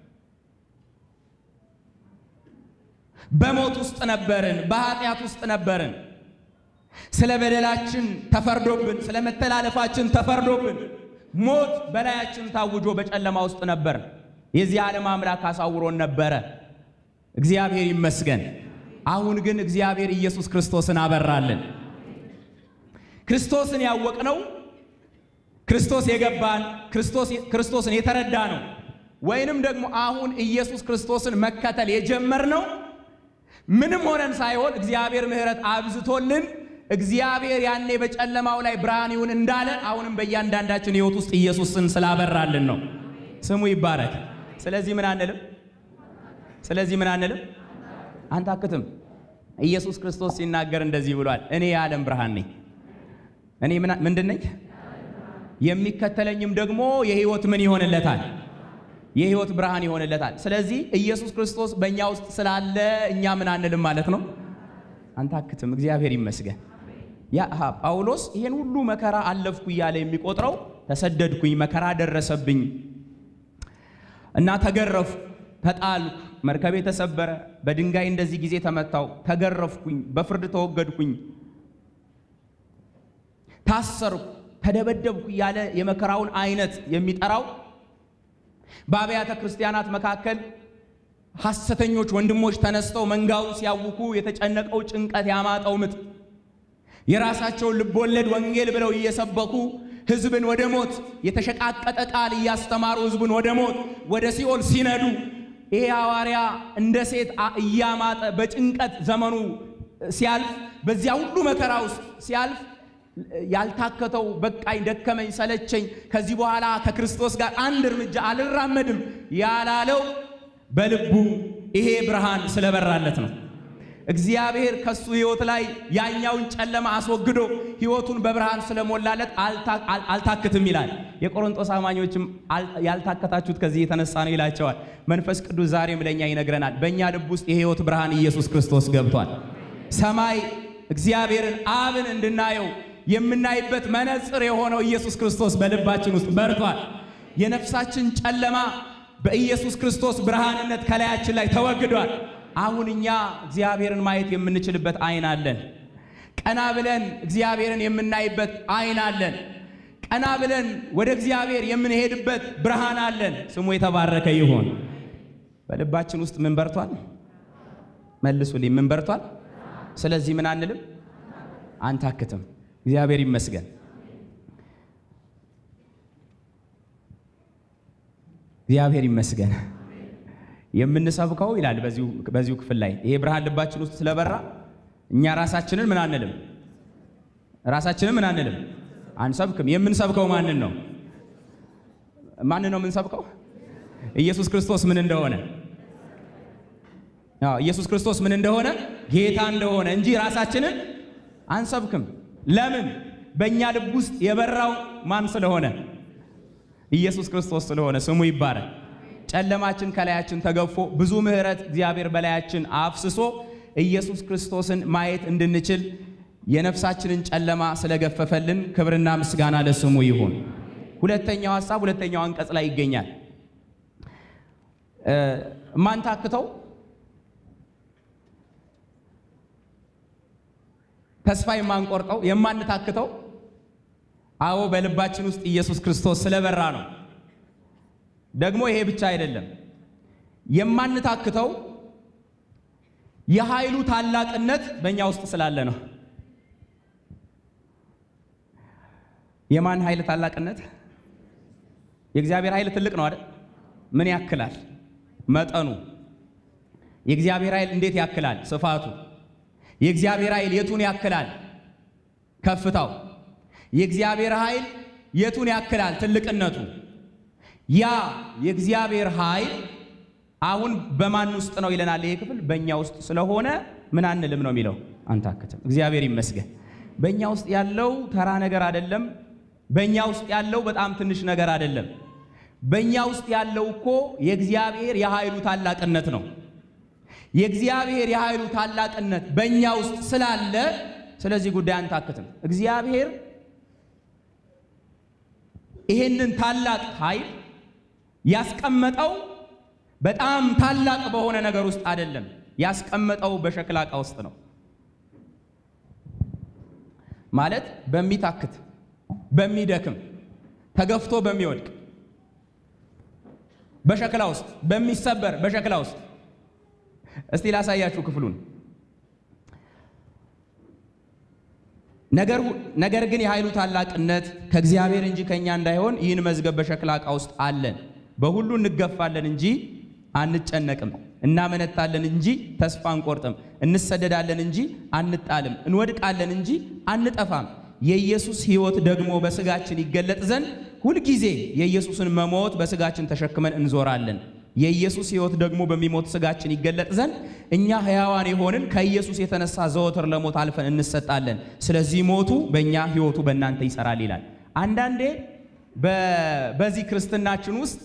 በሞት ውስጥ ነበርን፣ በኃጢአት ውስጥ ነበርን። ስለ በደላችን ተፈርዶብን፣ ስለ መተላለፋችን ተፈርዶብን ሞት በላያችን ታውጆ በጨለማ ውስጥ ነበር። የዚህ ዓለም አምላክ አሳውሮን ነበረ። እግዚአብሔር ይመስገን። አሁን ግን እግዚአብሔር ኢየሱስ ክርስቶስን አበራልን። ክርስቶስን ያወቅነው ክርስቶስ የገባን ክርስቶስን የተረዳ ነው። ወይንም ደግሞ አሁን ኢየሱስ ክርስቶስን መከተል የጀመርነው ምንም ሆነን ሳይሆን እግዚአብሔር ምሕረት አብዝቶልን እግዚአብሔር ያኔ በጨለማው ላይ ብርሃን ይሁን እንዳለ አሁንም በእያንዳንዳችን ሕይወት ውስጥ ኢየሱስን ስላበራልን ነው። ስሙ ይባረክ። ስለዚህ ምን አንልም? ስለዚህ ምን አንልም? አንታክትም። ኢየሱስ ክርስቶስ ሲናገር እንደዚህ ብሏል፣ እኔ የዓለም ብርሃን ነኝ። እኔ ምንድን ነኝ? የሚከተለኝም ደግሞ የሕይወት ምን ይሆንለታል? የሕይወት ብርሃን ይሆንለታል። ስለዚህ ኢየሱስ ክርስቶስ በእኛ ውስጥ ስላለ እኛ ምን አንልም ማለት ነው? አንታክትም። እግዚአብሔር ይመስገን። ያ ጳውሎስ ይሄን ሁሉ መከራ አለፍኩ እያለ የሚቆጥረው ተሰደድኩኝ፣ መከራ ደረሰብኝ እና ተገረፍኩ፣ ተጣልኩ፣ መርከቤ ተሰበረ፣ በድንጋይ እንደዚህ ጊዜ ተመታው፣ ተገረፍኩኝ፣ በፍርድ ተወገድኩኝ፣ ታሰርኩ፣ ተደበደብኩ እያለ የመከራውን አይነት የሚጠራው በአብያተ ክርስቲያናት መካከል ሐሰተኞች ወንድሞች ተነስተው መንጋውን ሲያውኩ የተጨነቀው ጭንቀት ያማጠው ምጥ የራሳቸውን ልቦለድ ወንጌል ብለው እየሰበኩ ሕዝብን ወደ ሞት የተሸቃቀጠ ቃል እያስተማሩ ሕዝብን ወደ ሞት ወደ ሲኦል ሲነዱ ይሄ ሐዋርያ እንደ ሴት እያማጠ በጭንቀት ዘመኑ ሲያልፍ በዚያ ሁሉ መከራ ውስጥ ሲያልፍ ያልታከተው በቃኝ፣ ደከመኝ፣ ሰለቸኝ፣ ከዚህ በኋላ ከክርስቶስ ጋር አንድ እርምጃ አልራመድም ያላለው በልቡ ይሄ ብርሃን ስለበራለት ነው። እግዚአብሔር ከሱ ሕይወት ላይ ያኛውን ጨለማ አስወግዶ ሕይወቱን በብርሃን ስለሞላለት አልታክትም ይላል። የቆሮንጦስ አማኞችም ያልታከታችሁት ከዚህ የተነሳ ነው ይላቸዋል። መንፈስ ቅዱስ ዛሬም ለእኛ ይነግረናል። በእኛ ልብ ውስጥ የሕይወት ብርሃን ኢየሱስ ክርስቶስ ገብቷል። ሰማይ እግዚአብሔርን አብን እንድናየው የምናይበት መነጽር የሆነው ኢየሱስ ክርስቶስ በልባችን ውስጥ በርቷል። የነፍሳችን ጨለማ በኢየሱስ ክርስቶስ ብርሃንነት ከላያችን ላይ ተወግዷል። አሁን እኛ እግዚአብሔርን ማየት የምንችልበት አይን አለን። ቀና ብለን እግዚአብሔርን የምናይበት አይን አለን። ቀና ብለን ወደ እግዚአብሔር የምንሄድበት ብርሃን አለን። ስሙ የተባረከ ይሁን። በልባችን ውስጥ ምን በርቷል? መልሱልኝ። ምን በርቷል? ስለዚህ ምን አንልም? አንታክትም። እግዚአብሔር ይመስገን። እግዚአብሔር ይመስገን። የምንሰብከው ይላል በዚሁ ክፍል ላይ ይሄ ብርሃን ልባችን ውስጥ ስለበራ እኛ ራሳችንን ምን አንልም፣ ራሳችንን ምን አንልም፣ አንሰብክም። የምንሰብከው ማንን ነው? ማንን ነው የምንሰብከው? ኢየሱስ ክርስቶስ ምን እንደሆነ አዎ ኢየሱስ ክርስቶስ ምን እንደሆነ ጌታ እንደሆነ እንጂ ራሳችንን አንሰብክም። ለምን? በእኛ ልብ ውስጥ የበራው ማን ስለሆነ? ኢየሱስ ክርስቶስ ስለሆነ ስሙ ይባረክ። ጨለማችን ከላያችን ተገፎ ብዙ ምሕረት እግዚአብሔር በላያችን አፍስሶ ኢየሱስ ክርስቶስን ማየት እንድንችል የነፍሳችንን ጨለማ ስለገፈፈልን ክብርና ምስጋና ለስሙ ይሁን። ሁለተኛው ሐሳብ ሁለተኛው አንቀጽ ላይ ይገኛል። ማንታክተው ተስፋ የማንቆርጠው የማንታክተው አዎ በልባችን ውስጥ ኢየሱስ ክርስቶስ ስለበራ ነው። ደግሞ ይሄ ብቻ አይደለም። የማንታክተው የኃይሉ ታላቅነት በእኛ ውስጥ ስላለ ነው። የማን ኃይል ታላቅነት? የእግዚአብሔር ኃይል ትልቅ ነው አይደል? ምን ያክላል? መጠኑ። የእግዚአብሔር ኃይል እንዴት ያክላል? ስፋቱ። የእግዚአብሔር ኃይል የቱን ያክላል? ከፍታው። የእግዚአብሔር ኃይል የቱን ያክላል? ትልቅነቱ። ያ የእግዚአብሔር ኃይል አሁን በማን ውስጥ ነው ይለናል ይሄ ክፍል። በእኛ ውስጥ ስለሆነ ምን አንልም ነው የሚለው፣ አንታክትም። እግዚአብሔር ይመስገን። በእኛ ውስጥ ያለው ተራ ነገር አይደለም። በእኛ ውስጥ ያለው በጣም ትንሽ ነገር አይደለም። በእኛ ውስጥ ያለው እኮ የእግዚአብሔር የኃይሉ ታላቅነት ነው። የእግዚአብሔር የኃይሉ ታላቅነት በእኛ ውስጥ ስላለ ስለዚህ ጉዳይ አንታክትም። እግዚአብሔር ይሄንን ታላቅ ኃይል ያስቀመጠው በጣም ታላቅ በሆነ ነገር ውስጥ አይደለም። ያስቀመጠው በሸክላ ዕቃ ውስጥ ነው። ማለት በሚታክት በሚደክም ተገፍቶ በሚወድቅ በሸክላ ውስጥ በሚሰበር በሸክላ ውስጥ እስቲ ላሳያችሁ ክፍሉን። ነገር ግን የኃይሉ ታላቅነት ከእግዚአብሔር እንጂ ከእኛ እንዳይሆን ይህን መዝገብ በሸክላ ዕቃ ውስጥ አለን። በሁሉ እንገፋለን እንጂ አንጨነቅም፣ እናመነታለን እንጂ ተስፋ አንቆርጥም፣ እንሰደዳለን እንጂ አንጣልም፣ እንወድቃለን እንጂ አንጠፋም። የኢየሱስ ሕይወት ደግሞ በሥጋችን ይገለጥ ዘንድ ሁልጊዜ የኢየሱስን መሞት በሥጋችን ተሸክመን እንዞራለን። የኢየሱስ ሕይወት ደግሞ በሚሞት ሥጋችን ይገለጥ ዘንድ እኛ ሕያዋን የሆንን ከኢየሱስ የተነሳ ዘወትር ለሞት አልፈን እንሰጣለን። ስለዚህ ሞቱ በእኛ ሕይወቱ በእናንተ ይሰራል ይላል። አንዳንዴ በዚህ ክርስትናችን ውስጥ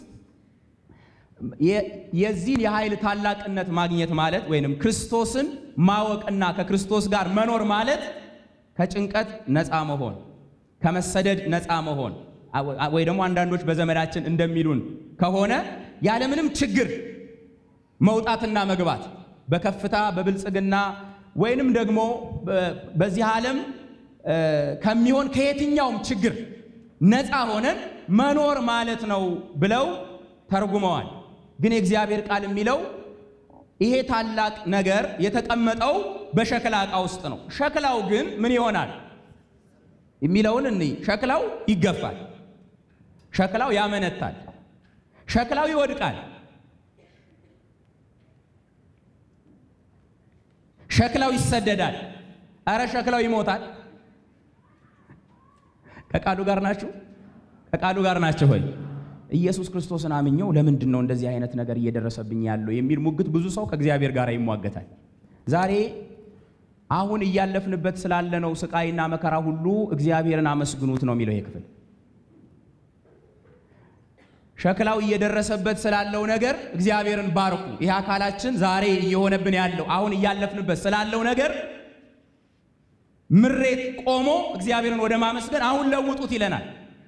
የዚህን የኃይል ታላቅነት ማግኘት ማለት ወይንም ክርስቶስን ማወቅና ከክርስቶስ ጋር መኖር ማለት ከጭንቀት ነፃ መሆን፣ ከመሰደድ ነፃ መሆን ወይ ደግሞ አንዳንዶች በዘመናችን እንደሚሉን ከሆነ ያለምንም ችግር መውጣትና መግባት በከፍታ በብልጽግና ወይንም ደግሞ በዚህ ዓለም ከሚሆን ከየትኛውም ችግር ነፃ ሆነን መኖር ማለት ነው ብለው ተርጉመዋል። ግን የእግዚአብሔር ቃል የሚለው ይሄ ታላቅ ነገር የተቀመጠው በሸክላ ዕቃ ውስጥ ነው። ሸክላው ግን ምን ይሆናል የሚለውን እንይ። ሸክላው ይገፋል፣ ሸክላው ያመነታል፣ ሸክላው ይወድቃል፣ ሸክላው ይሰደዳል፣ እረ ሸክላው ይሞታል። ከቃሉ ጋር ናችሁ? ከቃሉ ጋር ናችሁ ሆይ ኢየሱስ ክርስቶስን አምኘው ለምንድን ነው እንደዚህ አይነት ነገር እየደረሰብኝ ያለው የሚል ሙግት ብዙ ሰው ከእግዚአብሔር ጋር ይሟገታል። ዛሬ አሁን እያለፍንበት ስላለነው ስቃይና መከራ ሁሉ እግዚአብሔርን አመስግኑት ነው የሚለው ይሄ ክፍል። ሸክላው እየደረሰበት ስላለው ነገር እግዚአብሔርን ባርኩ። ይህ አካላችን ዛሬ እየሆነብን ያለው አሁን እያለፍንበት ስላለው ነገር ምሬት ቆሞ እግዚአብሔርን ወደ ማመስገን አሁን ለውጡት ይለናል።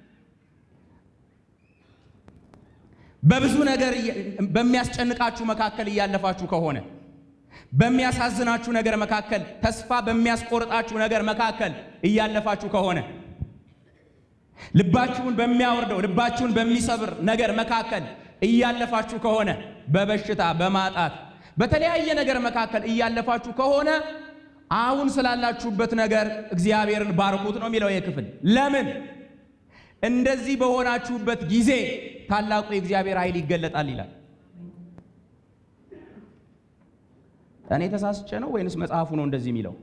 በብዙ ነገር በሚያስጨንቃችሁ መካከል እያለፋችሁ ከሆነ በሚያሳዝናችሁ ነገር መካከል ተስፋ በሚያስቆርጣችሁ ነገር መካከል እያለፋችሁ ከሆነ ልባችሁን በሚያወርደው ልባችሁን በሚሰብር ነገር መካከል እያለፋችሁ ከሆነ በበሽታ በማጣት በተለያየ ነገር መካከል እያለፋችሁ ከሆነ አሁን ስላላችሁበት ነገር እግዚአብሔርን ባርኩት ነው የሚለው ይህ ክፍል። ለምን እንደዚህ በሆናችሁበት ጊዜ ታላቁ የእግዚአብሔር ኃይል ይገለጣል ይላል። እኔ ተሳስቼ ነው ወይንስ መጽሐፉ ነው እንደዚህ የሚለው?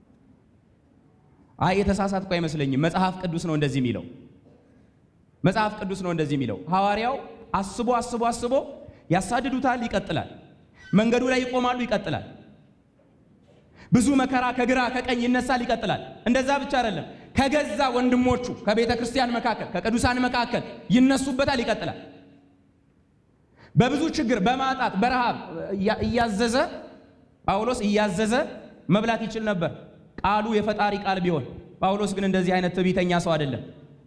አይ የተሳሳትኩ አይመስለኝም። መጽሐፍ ቅዱስ ነው እንደዚህ የሚለው። መጽሐፍ ቅዱስ ነው እንደዚህ የሚለው። ሐዋርያው አስቦ አስቦ አስቦ ያሳድዱታል፣ ይቀጥላል። መንገዱ ላይ ይቆማሉ፣ ይቀጥላል። ብዙ መከራ ከግራ ከቀኝ ይነሳል፣ ይቀጥላል። እንደዛ ብቻ አይደለም፣ ከገዛ ወንድሞቹ ከቤተ ክርስቲያን መካከል ከቅዱሳን መካከል ይነሱበታል፣ ይቀጥላል። በብዙ ችግር በማጣት በረሃብ እያዘዘ ጳውሎስ እያዘዘ መብላት ይችል ነበር፣ ቃሉ የፈጣሪ ቃል ቢሆን። ጳውሎስ ግን እንደዚህ አይነት ትዕቢተኛ ሰው አይደለም።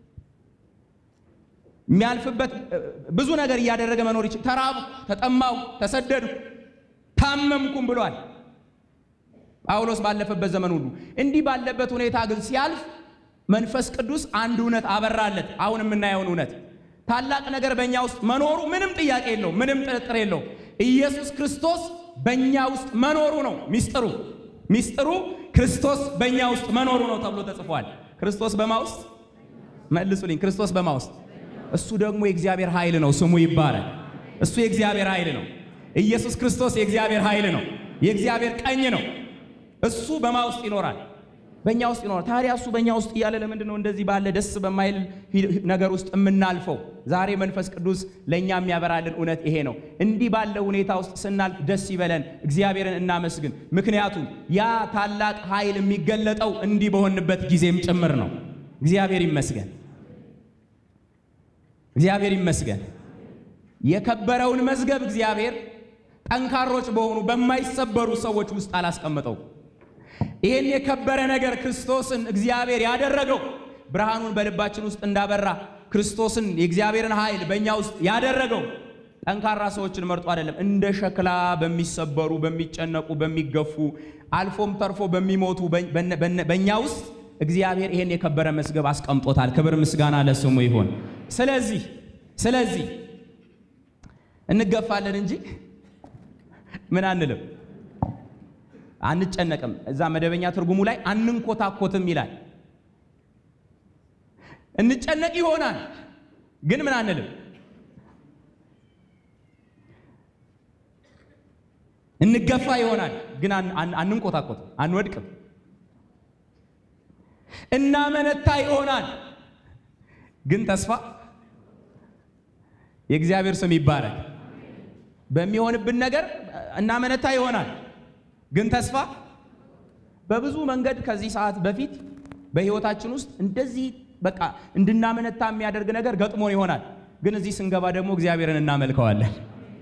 የሚያልፍበት ብዙ ነገር እያደረገ መኖር ይችል። ተራቡ፣ ተጠማው፣ ተሰደዱ፣ ታመምኩም ብሏል ጳውሎስ ባለፈበት ዘመን ሁሉ። እንዲህ ባለበት ሁኔታ ግን ሲያልፍ መንፈስ ቅዱስ አንድ እውነት አበራለት። አሁን የምናየውን እውነት ታላቅ ነገር በእኛ ውስጥ መኖሩ ምንም ጥያቄ የለው፣ ምንም ጥርጥር የለው። ኢየሱስ ክርስቶስ በእኛ ውስጥ መኖሩ ነው ሚስጥሩ። ሚስጥሩ ክርስቶስ በእኛ ውስጥ መኖሩ ነው ተብሎ ተጽፏል። ክርስቶስ በማ ውስጥ መልሱልኝ። ክርስቶስ በማ ውስጥ እሱ ደግሞ የእግዚአብሔር ኃይል ነው። ስሙ ይባረክ። እሱ የእግዚአብሔር ኃይል ነው። ኢየሱስ ክርስቶስ የእግዚአብሔር ኃይል ነው። የእግዚአብሔር ቀኝ ነው። እሱ በማ ውስጥ ይኖራል፣ በእኛ ውስጥ ይኖራል። ታዲያ እሱ በእኛ ውስጥ እያለ ለምንድን ነው እንደዚህ ባለ ደስ በማይል ነገር ውስጥ የምናልፈው? ዛሬ መንፈስ ቅዱስ ለእኛ የሚያበራልን እውነት ይሄ ነው። እንዲህ ባለ ሁኔታ ውስጥ ስናልፍ ደስ ይበለን፣ እግዚአብሔርን እናመስግን። ምክንያቱም ያ ታላቅ ኃይል የሚገለጠው እንዲህ በሆንበት ጊዜም ጭምር ነው። እግዚአብሔር ይመስገን፣ እግዚአብሔር ይመስገን። የከበረውን መዝገብ እግዚአብሔር ጠንካሮች በሆኑ በማይሰበሩ ሰዎች ውስጥ አላስቀመጠው። ይህን የከበረ ነገር ክርስቶስን እግዚአብሔር ያደረገው ብርሃኑን በልባችን ውስጥ እንዳበራ ክርስቶስን የእግዚአብሔርን ኃይል በእኛ ውስጥ ያደረገው ጠንካራ ሰዎችን መርጦ አይደለም። እንደ ሸክላ በሚሰበሩ፣ በሚጨነቁ፣ በሚገፉ አልፎም ተርፎ በሚሞቱ በእኛ ውስጥ እግዚአብሔር ይህን የከበረ መዝገብ አስቀምጦታል። ክብር ምስጋና ለስሙ ይሁን። ስለዚህ ስለዚህ እንገፋለን እንጂ ምን አንልም፣ አንጨነቅም። እዛ መደበኛ ትርጉሙ ላይ አንንኮታኮትም ይላል። እንጨነቅ ይሆናል ግን ምን አንልም፣ እንገፋ ይሆናል ግን አንንኮታኮትም፣ አንወድቅም። እናመነታ ይሆናል ግን ተስፋ የእግዚአብሔር ስም ይባረክ። በሚሆንብን ነገር እናመነታ ይሆናል ግን ተስፋ በብዙ መንገድ ከዚህ ሰዓት በፊት በሕይወታችን ውስጥ እንደዚህ በቃ እንድናመነታ የሚያደርግ ነገር ገጥሞን ይሆናል። ግን እዚህ ስንገባ ደግሞ እግዚአብሔርን እናመልከዋለን።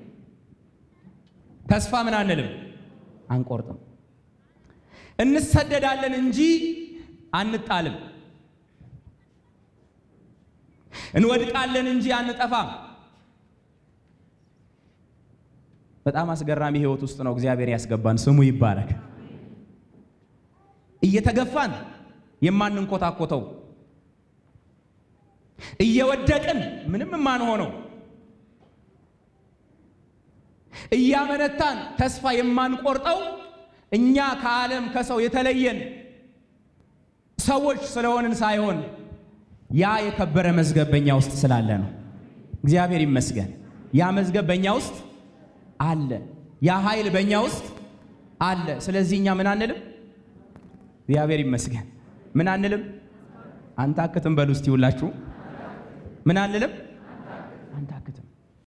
ተስፋ ምን አንልም፣ አንቆርጥም። እንሰደዳለን እንጂ አንጣልም። እንወድቃለን እንጂ አንጠፋም። በጣም አስገራሚ ህይወት ውስጥ ነው እግዚአብሔር ያስገባን። ስሙ ይባረክ። እየተገፋን የማንንኮታኮተው፣ እየወደቅን ምንም የማንሆነው፣ እያመነታን ተስፋ የማንቆርጠው እኛ ከዓለም ከሰው የተለየን ሰዎች ስለሆንን ሳይሆን ያ የከበረ መዝገብ በእኛ ውስጥ ስላለ ነው። እግዚአብሔር ይመስገን። ያ መዝገብ በእኛ ውስጥ አለ። ያ ኃይል በእኛ ውስጥ አለ። ስለዚህ እኛ ምን አንልም? እግዚአብሔር ይመስገን ምን አንልም? አንታክትም በሉ እስቲ ሁላችሁ ምን አንልም?